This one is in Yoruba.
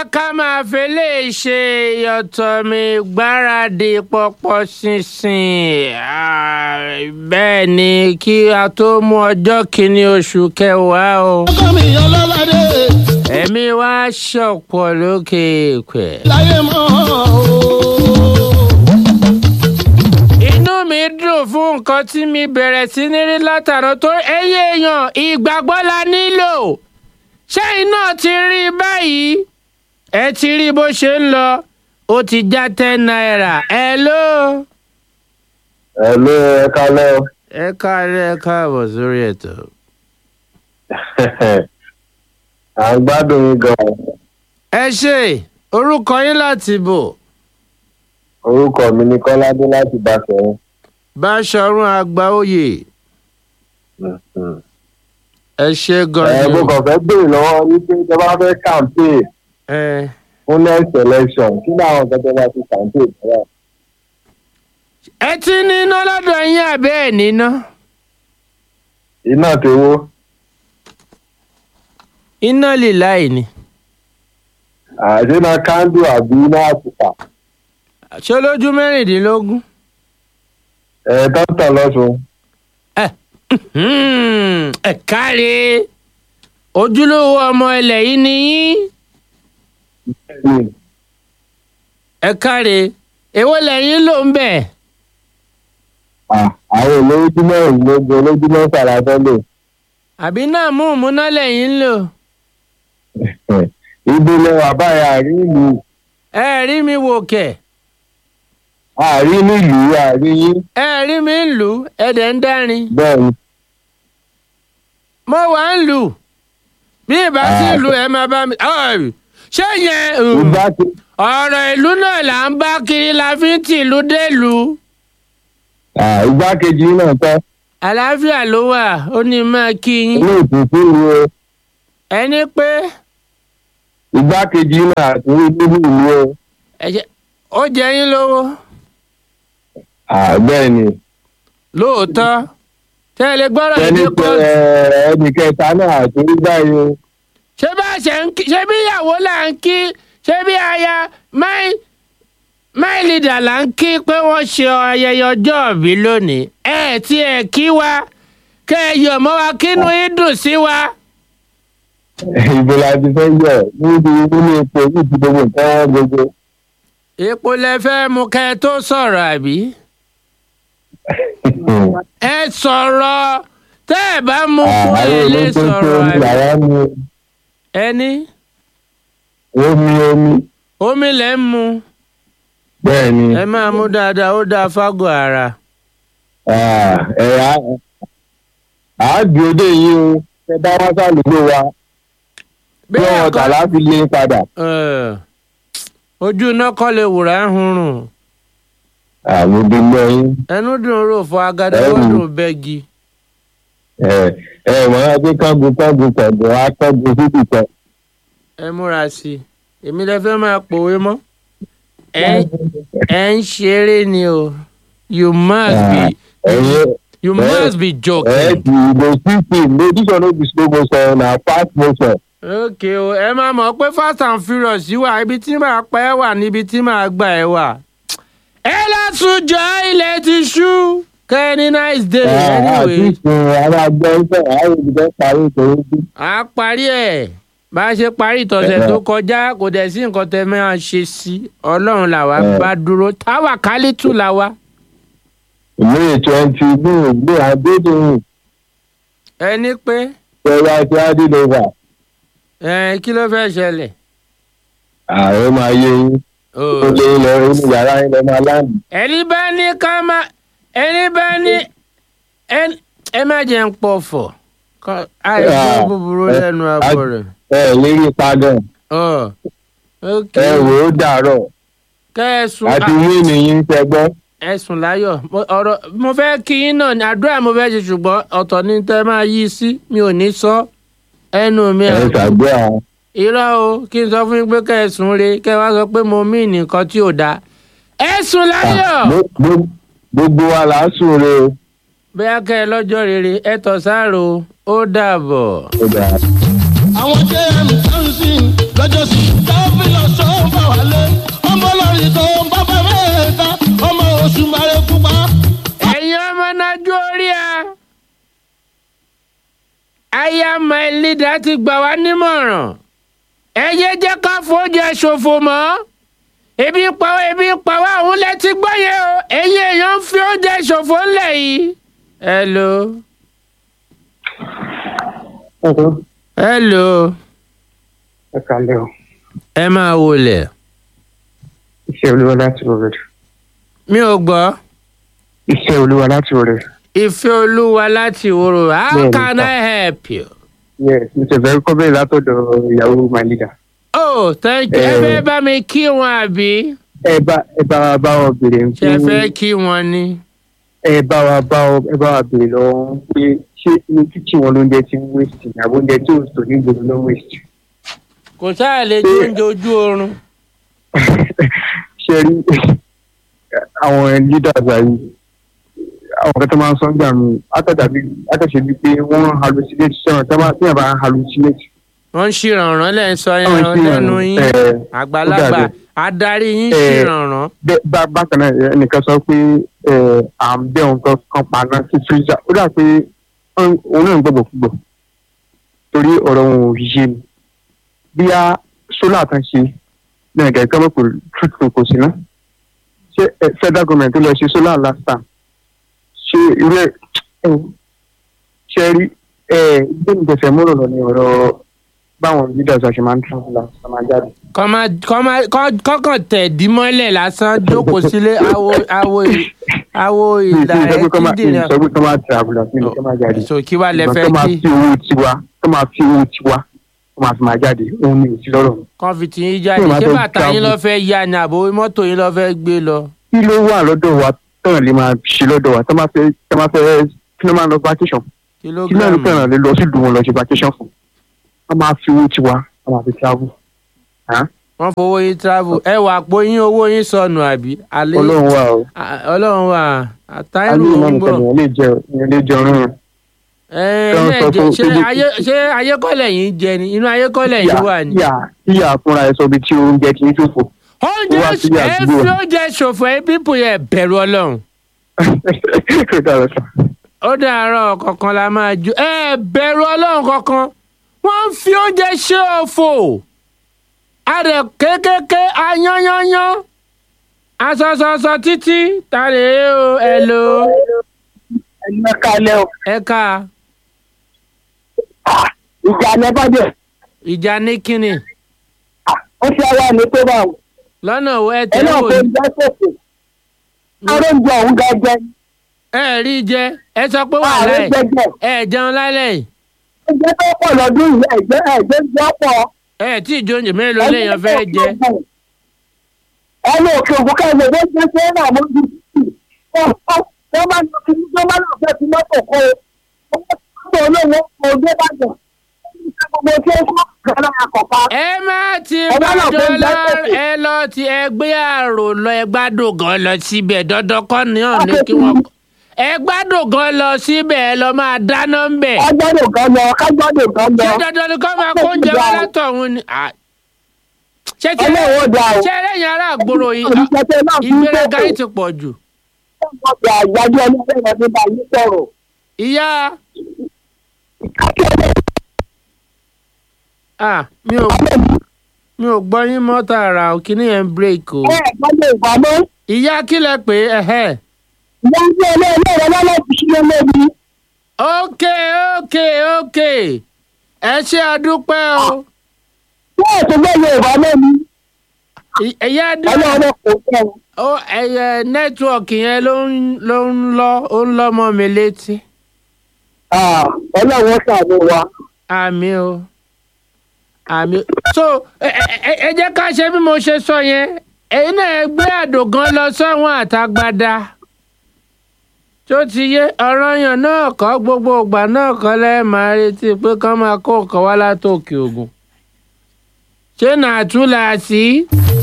ká máa fẹlẹ́ ṣe ìyọ̀tọ̀ mi gbáradì pọ̀pọ̀ ṣinṣin Ah, bẹ́ẹ̀ ni kí a tó mú ọjọ́ kìíní oṣù kẹwàá o ọkọ mi ọlọ́ládé ẹ̀mí wa ṣọ̀pọ̀ lókè èèpẹ̀. láyé mọ́ o. inú mi dùn fún nǹkan tí mi bẹ̀rẹ̀ sí ní rí látàrọ tó ẹyẹ èèyàn ìgbàgbọ́ la nílò ṣé iná ti rí i báyìí ẹ ti rí bó ṣe ń lọ ó ti já ten naira ẹ ló. Hello, ẹ kálẹ́ o. ẹ káàárẹ̀ ẹ káàbọ̀ sórí ètò. à ń gbádùn yín gan. ẹ ṣe orúkọ yín láti bò orúkọ mi ni kọ́ládé láti bàṣẹ̀yìn. báṣọ̀run àgbáòye ẹ ṣe ẹ gan-an. mo kàn fẹ́ béèrè lọ́wọ́ wípé tẹ bá fẹ́ campaign ẹ fún next election kí ni àwọn nǹkan tẹ bá ti campaign fún ẹ ti níná lọ́dọ̀ yín àbẹ́ ẹ̀ níná. iná tewó iná líláì ni. àdínà kándù àbí iná àtùpà ṣé lójú mẹ́rìndínlógún. ẹ dókítà lọ́sùn Hmm, ẹ káre ojúlówó ọmọ ilẹ̀ yìí ni yín ẹ káre èwo lẹ́yìn ló ń bẹ̀. àwọn olójúmọ́ ìlógún olójúmọ́ sàràfẹ́lẹ̀ àbí náà mú ìmúná lẹ́yìn ń lò. ìdílé àbáyà àrí ìlú ẹ rí mi wò kẹ̀ àrí nílùú àrí yín ẹ rí mi ń lù ú ẹ̀dẹ̀ ń dárin. bẹ́ẹ̀ ni mo wà ń lù bí ìbá sí lù ẹ máa bá mi. Ọ̀ì, ṣé yẹn um, ìgbà tí ọ̀rọ̀ ìlú náà là ń bá kiri la fi ń tìlú délùú. ah, igbákejì náà tọ́ àlàáfíà ló wà ó ní máa kí yín. ilé ìtúsí ni o ẹni pé igbákejì náà àti nínú ìlú o ẹ jẹ́- ó jẹ yín lówó Ah, bẹ́ẹ̀ ni lóòótọ́ tẹ́ ẹ lè gbọ́rọ̀ ẹni ìdí pé kóòtù. ẹ, ẹnì kẹta náà àti nígbà yìí o ṣé bá a ṣe ń kí ṣé bí ìyàwó là ń kí ṣé bí aya máì máì leader là ń kí pé wọ́n ṣe ayẹyẹ ọjọ́ ìbí lónìí ẹ tí ẹ kí wa kẹ́ ẹ yọ̀ mọ́ wa kínú yín dùn sí wa. ìbò la ti fẹ́ yọ níbi nínú epo ní ti gbogbo nǹkan wọn gbogbo epo lẹ fẹ́ mu kẹ́ ẹ tó sọ̀rọ̀ àbí. ẹ sọ̀rọ̀ tẹ́ ẹ bá mú kú ẹ àwọn lè olóńgbò tó sọ̀rọ̀ ń àbí. yàrá mu ẹni omi omi omi lẹ ń mu bẹ́ẹ̀ ni ẹ máa mú dáadáa ó dáa fágọ̀ ara. Ah, ẹ á àádùn òde yìí o ẹ bá wá sálùgbò wa bí wọn àkọ́- tà láti lé padà Ẹ̀, ojú iná kọ́ lè wùrà ń hunrun àmì ìdílé yín ẹnu dùn rò fọ agada Ẹ̀rù. wọ́dùn bẹ́gi. ẹ ẹ mọ̀ ẹ́ pé kángun kángun kọ̀ọ̀gùn á kángun síbì kan. ẹ múra sí i èmi lè fẹ́ máa pòwe mọ́ ẹ ẹ ń ṣeré ni o you must be ẹ̀yin you ẹ- must be ẹ joking. ti ìbò sísì lójúṣọ ló fi slow motion na fast motion. ok o ẹ máa mọ̀ pé fast and furious yìí wà ibi tí màá pa ẹ́ wà níbi tí màá gbà ẹ́ wà. ẹ lọ́sùnjọ́ ilẹ̀ ti ṣú kẹ́ni nice day àti anyway. ìsìn àwọn àgbẹ̀ ìfẹ́ àwọn olùdó parí ìtòwé sí. a parí ẹ̀ bá a ṣe parí ìtọ̀sẹ̀ Ẹ̀hẹ̀. tó kọjá kò dẹ̀ sí nǹkan tẹ́ máa ṣe sí ọlọ́run làwa Ẹ̀. bá dúró táwa kálítù làwa. may twenty ní ìgbé àdéhùn ẹni pé ìṣẹ̀lẹ̀ àti adílọ́wà ẹ kí ló fẹ́ ṣẹlẹ̀. ààrẹ máa yé yín Oh. ó lé lọ inú yàrá yín lọ máa láàmì. ẹni bá ní ká má ẹni bá ní ẹn- ẹ má jẹ́ ń pọ̀fọ̀ Kọ́- àìsàn Ah, búburú ẹ- lẹ́nu abọ́ a- rẹ̀. ẹ ẹ lérí padàn Ọ̀, ok ẹ wò ó dàárọ̀ kẹ́ẹ̀sùn àti yín nìyí ń tẹgbọ́. ẹ̀sùn láyọ̀ Mo- ọ̀rọ̀ mo fẹ́ kí yín náà ní àdúrà mo fẹ́ ṣe ṣùgbọ́n ọ̀tọ̀ ní tẹ́ máa yí sí mi ò ní sọ ẹnu mi ẹ à ṣàgbé àwọn. irọ́ o kí n sọ fún yín pé kẹ́ ẹ sùn re kẹ́ ẹ wá sọ pé mo mí nǹkan tí ò dáa ẹ sùn láyọ̀ Gbo- gbo- gbogbo wa là á sùn re o. bẹ́ẹ̀ kẹ́ ẹ lọ́jọ́ rere ẹ tọ̀ sáàrò ó dàbọ̀. Ó dáa. àwọn jm johnson lọ́jọ́ sí táwọn fi lọ láti gbà wá nímọ̀ràn ẹ yé jẹ́ ká fóúnjẹ ṣòfò mọ́ ebi ń pa wá ebi ń pa wá òun lẹ ti gbọ́ yẹn o ẹ̀yin èèyàn ń fi oúnjẹ ṣòfò ńlẹ̀ yìí. hello Ẹ̀rọ hello ẹ̀ka lẹ́ o. ẹ máa wọlé Iṣẹ́ olúwa láti rẹ̀. mi ò gbọ́ Iṣẹ́ olúwa láti rẹ̀. ìfẹ́ olúwa láti wòrò how Bẹ́ẹ̀ni, can sir. I help you. Yes, mo ti fẹ́ kọ́ bẹ́ẹ̀ látọ̀dọ̀ ìyàwó my leader. oh thank you ẹ Eh. fẹ́ bá mi kí wọn àbí Ẹ bá ẹ bá wa bá wọn béèrè ṣe ẹ fẹ́ kí wọn ni. ẹ bá wa bá wọn ẹ bá wa béèrè lọ pé ṣé ní kíkì wọn lóúnjẹ ti ń waste ni àbí oúnjẹ tí ò tó ní gbòòrò ló ń waste. kò sáà lè tó oúnjẹ ojú oorun. Ṣé rí àwọn leaders ayé àwọn kan tó máa ń sọ gbà mí àtàdàbí àtàṣe bíi pé wọ́n hallucinate sẹ́wọ̀n tí wọ́n bá hallucinate. wọ́n ń ṣìrànràn lẹ́ ń sọ Àwọn yẹn ìṣirò, lẹ́nu yín eh, àgbàlagbà ó dàbí- adarí yín Eh, ṣìrànràn. bẹ́ẹ̀ bá bákan náà ẹnìkan sọ pé ẹ, à ń bẹ́ òun kan kan paná sí freezer ó dà pé òun òun náà ń gbọ́gbọ̀ púpọ̀ torí ọ̀rọ̀ òun ò yé mi bí a sólà kan ṣe náà gẹ̀gẹ́ kọ́ mọ̀ pé truth kò sí ná ṣé ẹ, federal government tó lọ ṣe sólà last time ṣé irú ẹ ẹ wò, ṣe rí ẹ gbé mi tẹ̀sẹ̀ mọ́rọ̀ lọ ní ọ̀rọ̀ báwọn leaders àṣẹ máa ń tún un lọ sọ máa jáde. kọ́ máa kọ́ máa kọ́- kọ́kàn tẹ̀ dímọ́lẹ̀ lásán jókòó sílé awo awo awo ìlà mi ẹ̀ ì sọ pé kọ́ máa kíndìnrín. mi ì sọ pé kọ́ máa travel àti mi ì sọ pé kọ́ máa jáde. so kí wàá lẹ Ṣùgbọ́n fẹ́ tó máa kí fi owó tiwa tó máa fi owó tiwa tó máa fi máa jáde òun ni òsì lọ́rọ̀ mi. kàn fi tì yín jáde Tí o bá ṣé fẹ́ bàtà yín travel. lọ fẹ́ ya ni àbò mọ́tò yín lọ fẹ́ gbé lọ. kí ló wà lọ́dọ̀ wa tán lè máa ṣe lọ́dọ̀ wa tó máa fẹ́ tó máa fẹ́ kí ló máa lọ vacation kí náà ló kìlógíráàmù fẹ́ràn lè lọ sí ìlú wọn lọ ṣe vacation fún wọ́n máa fi owó tiwa wọ́n máa fi travel. Hàn? wọ́n fowó yín travel ẹ wà pò yín owó yín sọnù àbí. alẹ́ ọlọ́run wà o À- ọlọ́run wà àtàìrù alẹ́ ìmọ̀ ń nìkan bọ̀. nìyẹn lè jẹ ìyẹn lè jẹ ọrùn ẹ Tán ẹ sọ jẹ fún ṣé Philip. ayé ṣé ayékọ́lẹ̀ yín jẹ ni inú ayékọ́lẹ̀ yín wà ní. tíyà tíyà fúnra ẹ sọ bí tí oúnjẹ kì í ṣòfò oúnjẹ wá sí ẹ àdúgbò. fi oúnjẹ ṣòfò ẹ pípò yẹn bẹ̀rù ọlọ́run. kò dára sàn. ó dàárọ̀ kankan la máa ju ẹ bẹ̀rù ọlọ́run kankan wọ́n ń fi oúnjẹ ṣe òfò adẹ kékèké ayányányán asọsọsọ títí ta lè é o ẹ lò ó ẹ̀yin kalẹ̀ o ẹ ká ìjà lẹ́bàdẹ̀ ìjà ní kínni ó ṣe ara mi tó bá wọn lọ́nà wo ẹ ẹ tẹ́ náà wò tó ní ń jẹ́ sòfò ààrẹ ń jẹ òun gẹ́gẹ́ ẹ rí jẹ ẹ sọ pé wà ààrẹ láì jẹjẹ ẹ jẹun lálẹ́ yìí ẹgbẹ́ tó pọ̀ lọ́dún yìí ẹ̀jẹ̀ ẹ̀jẹ̀ ń jẹ́ pọ̀ ẹ tí ìjọ oúnjẹ mélòó lèèyàn fẹ́ jẹ ẹni òkè òkú ká ẹgbẹ́ tó jẹ́ ṣé náà mo ti sì wọ́n máa ń lọ sí wọ́n máa ń lọ sí mọ́tò kó o mọ́tò olówó kò dé bàjẹ́ gbogbo tí ó kọ́ kọ́lá àkọ́kọ́ ẹ má ti Ẹ má lọ bàjọ́ fún lọ ìgbésẹ̀. ẹ lọ ti ẹgbẹ́ àrò lọ ẹ gbádùn gan lọ síbẹ̀ dandan kọ́ ni hàn ní kí wọ́n ẹ gbádùn gan lọ síbẹ̀ ẹ lọ máa dáná ń bẹ̀ kájọ́dọ̀ gan lọ kájọ́dọ̀ gan lọ ṣé dandan ni kọ́ máa kó oúnjẹ wá látọ̀hún ni Ah. ṣé tí ọlọ́run ó dáa o ṣé ẹlẹ́yìn ará àgbòrò yìí olùkẹ́tẹ́ náà fi ń ìgbéraga yìí tètè ti pọ̀ jù ọgbà àgbájọ ẹlẹ́rọ nígbà yìí sọ̀rọ̀ ìyá ah mi ò mi ò gbọ́ yín mọ́ tààrà ò kíní yẹn ń break o ẹ gbọ́dọ̀ ìgbà mọ́ ìyá kí lẹ pé ẹ̀hẹ́ ìyá ń gbé ẹlẹ́rọ lọ́lọ́ fi ṣe lóbi ok ok ok ẹ ṣe àdúpẹ́ o bẹ́ẹ̀ tó gbọ́dọ̀ ìgbà lóbi Ì- ẹ̀yà dé ọlọ́run kò fẹ́ o. ó ẹ̀yẹ nẹ́tíwọ̀kì yẹn ló ń ló ń lọ ó ń lọ́ mọ́ mi létí Ah, ọlọ́run ṣàánú wa àmì o àmì so ẹ ẹ- ẹ- ẹ jẹ́ ká ṣe bí mo ṣe sọ yẹn ẹ̀yin náà ẹ gbé àdògán lọ sọ́wọ́n àtàgbàdà tó ti yé ọ̀ranyàn náà kọ́ gbogbo ìgbà náà kọ́ lẹ́ẹ̀ máa retí pé kán máa kó nǹkan wá látòkè ògùn ṣé nàtúlà sí.